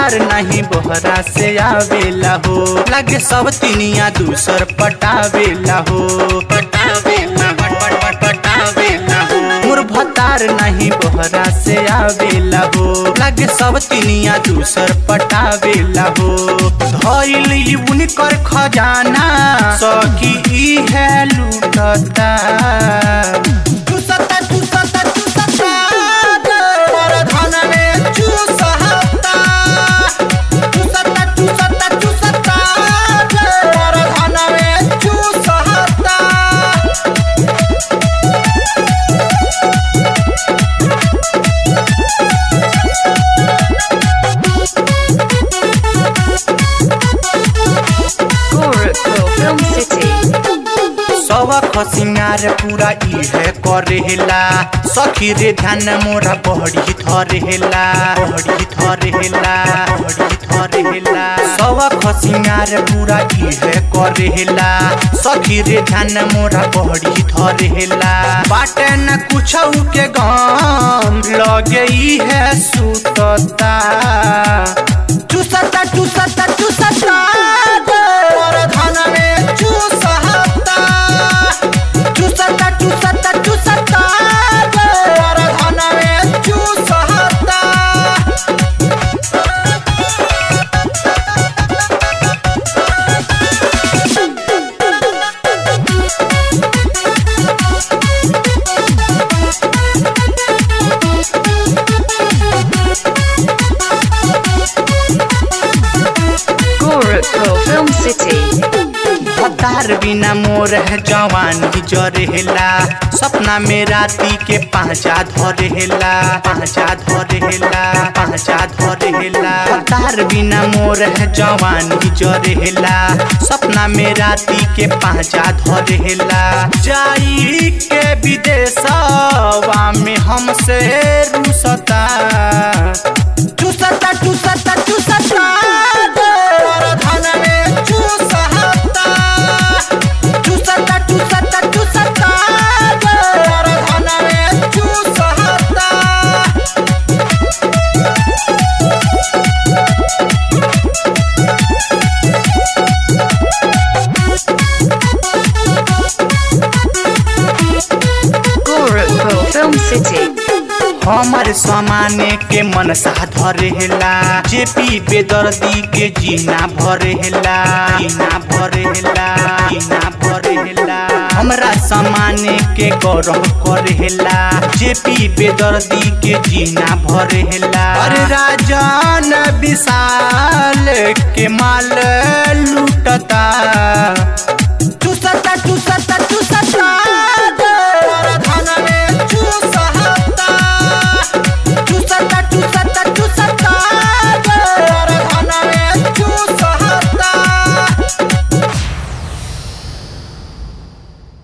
भतार नहीं बोहरा से आवेला हो लगे सब तिनिया दूसर पटावेला हो पटावेला पट पट पट पटावेला हो मोर भतार नहीं बोहरा से आवेला हो लगे सब तिनिया दूसर पटावेला हो धइल ई उनकर खजाना सखी ई है लूटता चूसता चूसता चूसता पर धन में चूसहता चूसता चूसता चूसता पर धन में चूसहता Gorakhpur Film City. सबक सिंगार पूरा इहे करेला सखी रे ध्यान मोरा बहड़ी थरेला बहड़ी थरेला बहड़ी थरेला सबक सिंगार पूरा इहे करेला सखी रे ध्यान मोरा बहड़ी थरेला बाटे न कुछ के गम लगे इहे सुतता चूसता चूसता चूसता पर धन में चूसहता चूसता चूसता चूसता पर धन में चूसहता Gorakhpur Film City. भतार बिना मोर है जवानी जरेला सपना में राती के पांचा धरेला पांचा धरेला पांचा धरेला भतार बिना मोर है जवानी जरेला सपना में राती के पांचा धरेला जाई के विदेशवा में हमसे रुसता चूसता चूसता चूसता पर धन में चूसहता चूसता चूसता चूसता पर धन में चूसहता Gorakhpur Film City. हमर समाने के मन सा धरेला जेपी बेदर्दी के जीना भरेला जीना भरेला जीना भरेला हमरा समाने के गौरव करेला जेपी बेदर्दी के जीना भरेला अरे राजन विशाल के माल लू